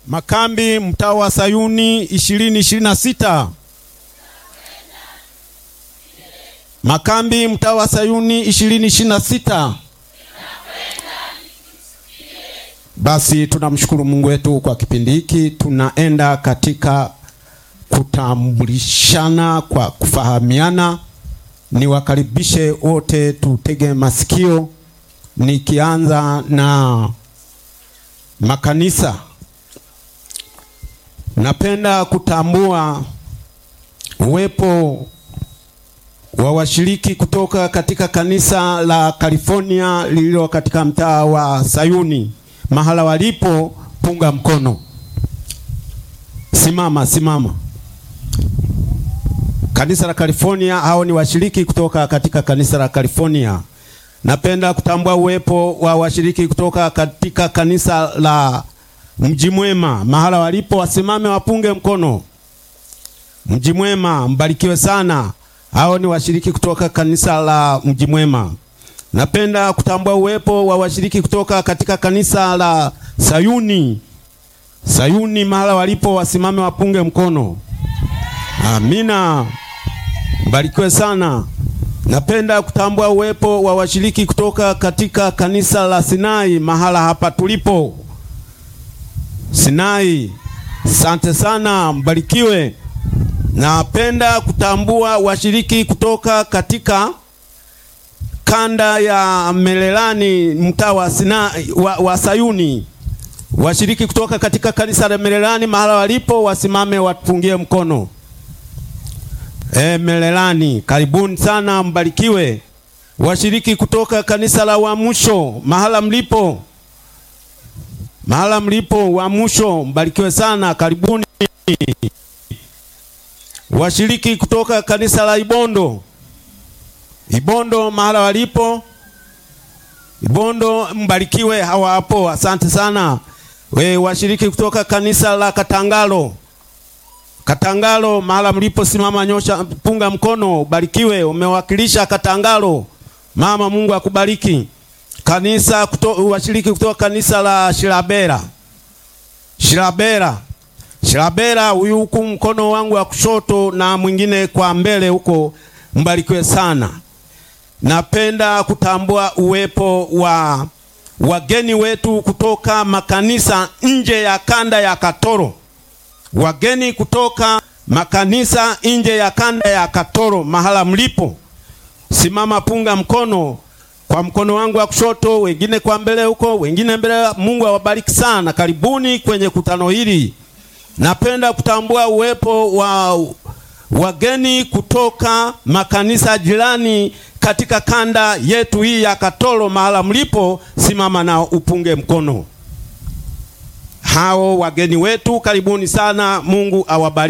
Makambi mtaa wa Sayuni ishirini ishirini na sita. Makambi mtaa wa Sayuni ishirini ishirini na sita. Basi tunamshukuru Mungu wetu kwa kipindi hiki, tunaenda katika kutambulishana kwa kufahamiana. Niwakaribishe wote, tutege masikio, nikianza na makanisa. Napenda kutambua uwepo wa washiriki kutoka katika kanisa la California lililo katika mtaa wa Sayuni. Mahala walipo, punga mkono, simama simama. Kanisa la California, hao ni washiriki kutoka katika kanisa la California. Napenda kutambua uwepo wa washiriki kutoka katika kanisa la Mji Mwema. Mahala walipo, wasimame wapunge mkono. Mji Mwema, mbarikiwe sana. Hao ni washiriki kutoka kanisa la Mji Mwema. Napenda kutambua uwepo wa washiriki kutoka katika kanisa la Sayuni. Sayuni, mahala walipo, wasimame wapunge mkono. Amina, mbarikiwe sana. Napenda kutambua uwepo wa washiriki kutoka katika kanisa la Sinai, mahala hapa tulipo. Sinai, asante sana, mbarikiwe. Napenda kutambua washiriki kutoka katika kanda ya Merelani mtaa wa Sinai wa, wa Sayuni. Washiriki kutoka katika kanisa la Merelani mahala walipo wasimame wapungie mkono. E, Merelani karibuni sana, mbarikiwe. Washiriki kutoka kanisa la Uamsho mahala mlipo, mahala mlipo Uamsho, mbarikiwe sana, karibuni. Washiriki kutoka kanisa la Ibondo Ibondo mahala walipo Ibondo, mbarikiwe, hawa hapo, asante sana. We washiriki kutoka kanisa la Katangalo Katangalo mahala mlipo, simama, nyosha, punga mkono, barikiwe, umewakilisha Katangalo. Mama, Mungu akubariki. Kanisa kuto, washiriki kutoka kanisa la Shirabera Shirabera Shirabera, huyu huku mkono wangu wa kushoto na mwingine kwa mbele huko, mbarikiwe sana. Napenda kutambua uwepo wa wageni wetu kutoka makanisa nje ya kanda ya Katoro. Wageni kutoka makanisa nje ya kanda ya Katoro, mahala mlipo, simama, punga mkono kwa mkono wangu wa kushoto, wengine kwa mbele huko, wengine mbele. Mungu awabariki sana, karibuni kwenye kutano hili. Napenda kutambua uwepo wa wageni kutoka makanisa jirani katika kanda yetu hii ya Katoro, mahala mlipo, simama na upunge mkono. Hao wageni wetu karibuni sana, Mungu awabariki.